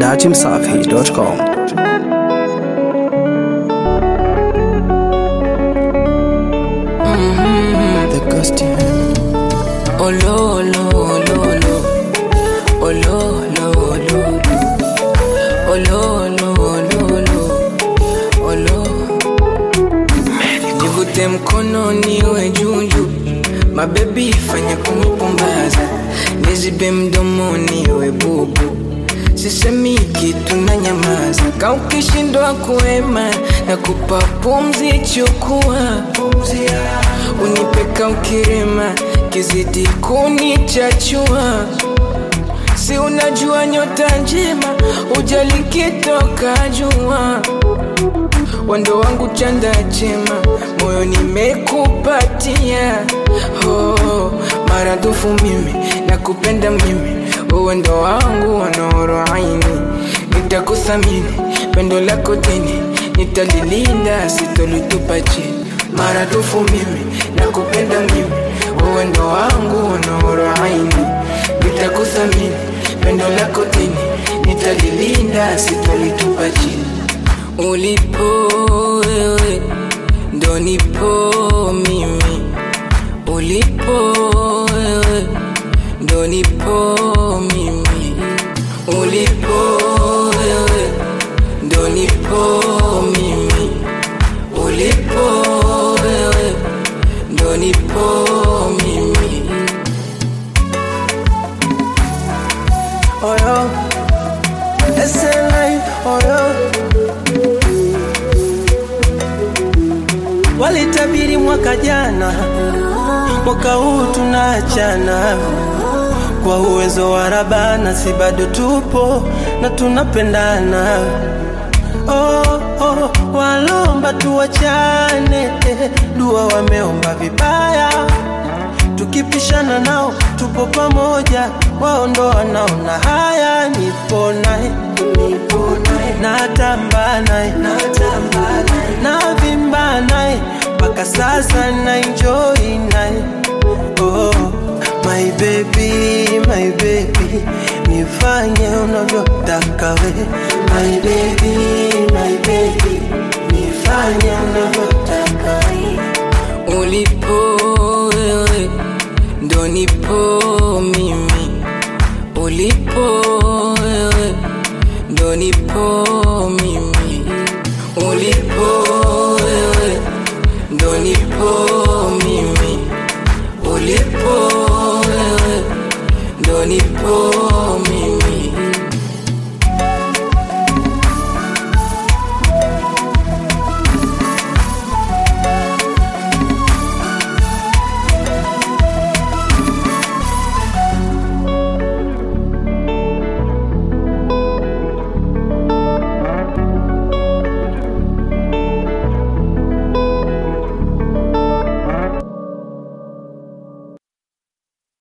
dachimsafi.com. The ghost Oh lo lo lo lo Oh lo lo lo Oh lo lo lo lo Oh lo Nivute mkono niwe juju Mabebi fanya kunipumbaza Nizibe mdomo niwe bubu Sisemi kitu na nyamaza Ka ukishindwa kuema na kupa pumzi chukua Unipeka ukirema kizidi kunichachua Si unajua nyota njema ujali kitoka jua Wando wangu chanda chema moyo nimekupatia oh, maradufu mimi nakupenda mimi uwendo wangu wanoro aini nitakuthamini pendo lako dini nitalilinda sitolitupa chini maradufu mimi nakupenda mimi uwendo wangu wanoro aini nitakuthamini pendo lako dini nitalilinda sitolitupa chini ulipo wewe ndo nipo mimi ulipo wewe ndo nipo mimi ulipo wewe ndo nipo mimi ulipo wewe ndo nipo mimi oyo SLI oyo walitabiri mwaka jana, mwaka huu tunaachana kwa uwezo wa Rabana, si bado tupo na tunapendana. Oh, oh, walomba tuwachane, eh, dua wameomba vibaya tukipishana nao tupo pamoja, wao ndo wanaona haya. Nipo naye natamba naye navimba naye mpaka sasa na enjoy naye oh, my baby, my baby, nifanye unavyotaka we my baby, my baby, nifanye unavyotaka ulipo wewe ndo nipo mimi ulipo wewe ndo nipo